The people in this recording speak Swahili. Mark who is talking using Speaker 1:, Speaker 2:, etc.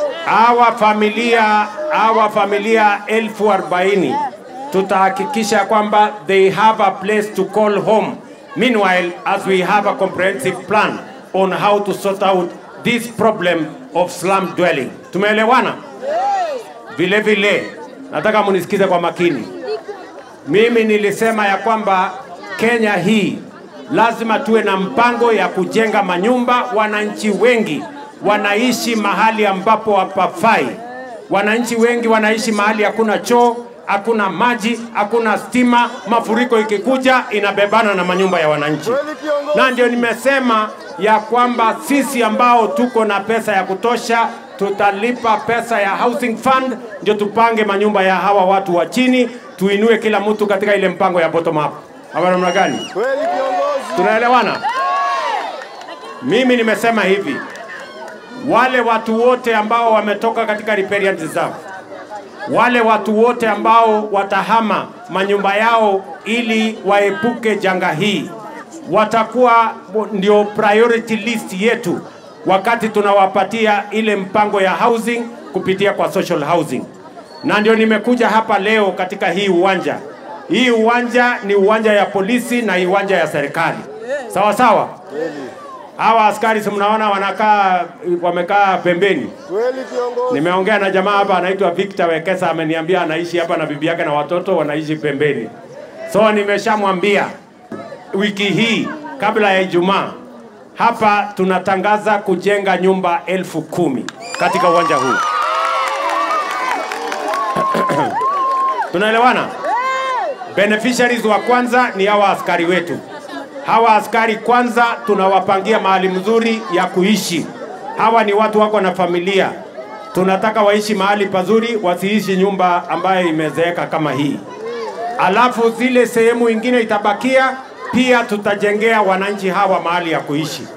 Speaker 1: hawa familia hawa familia elfu arobaini tutahakikisha kwamba they have a place to call home meanwhile as we have a comprehensive plan on how to sort out this problem of slum dwelling tumeelewana vile vile nataka munisikize kwa makini mimi nilisema ya kwamba Kenya hii lazima tuwe na mpango ya kujenga manyumba. Wananchi wengi wanaishi mahali ambapo hapafai. Wananchi wengi wanaishi mahali hakuna choo, hakuna maji, hakuna stima. Mafuriko ikikuja inabebana na manyumba ya wananchi, na ndio nimesema ya kwamba sisi ambao tuko na pesa ya kutosha tutalipa pesa ya housing fund, ndio tupange manyumba ya hawa watu wa chini, tuinue kila mtu katika ile mpango ya bottom up. Ama namna gani?
Speaker 2: Kweli kiongozi.
Speaker 1: Tunaelewana? Mimi nimesema hivi, wale watu wote ambao wametoka katika riparian reserve, wale watu wote ambao watahama manyumba yao ili waepuke janga hii, watakuwa ndio priority list yetu wakati tunawapatia ile mpango ya housing kupitia kwa social housing, na ndio nimekuja hapa leo katika hii uwanja. Hii uwanja ni uwanja ya polisi na uwanja ya serikali, sawa sawa. Hawa askari si mnaona wanakaa wamekaa pembeni.
Speaker 2: Kweli kiongozi.
Speaker 1: Nimeongea na jamaa hapa anaitwa Victor Wekesa, ameniambia anaishi hapa na bibi yake na watoto wanaishi pembeni. So nimeshamwambia wiki hii kabla ya Ijumaa hapa tunatangaza kujenga nyumba elfu kumi katika uwanja huu. Tunaelewana? Beneficiaries wa kwanza ni hawa askari wetu. Hawa askari kwanza tunawapangia mahali mzuri ya kuishi. Hawa ni watu wako na familia, tunataka waishi mahali pazuri, wasiishi nyumba ambayo imezeeka kama hii. Alafu zile sehemu ingine itabakia, pia tutajengea wananchi hawa mahali ya kuishi.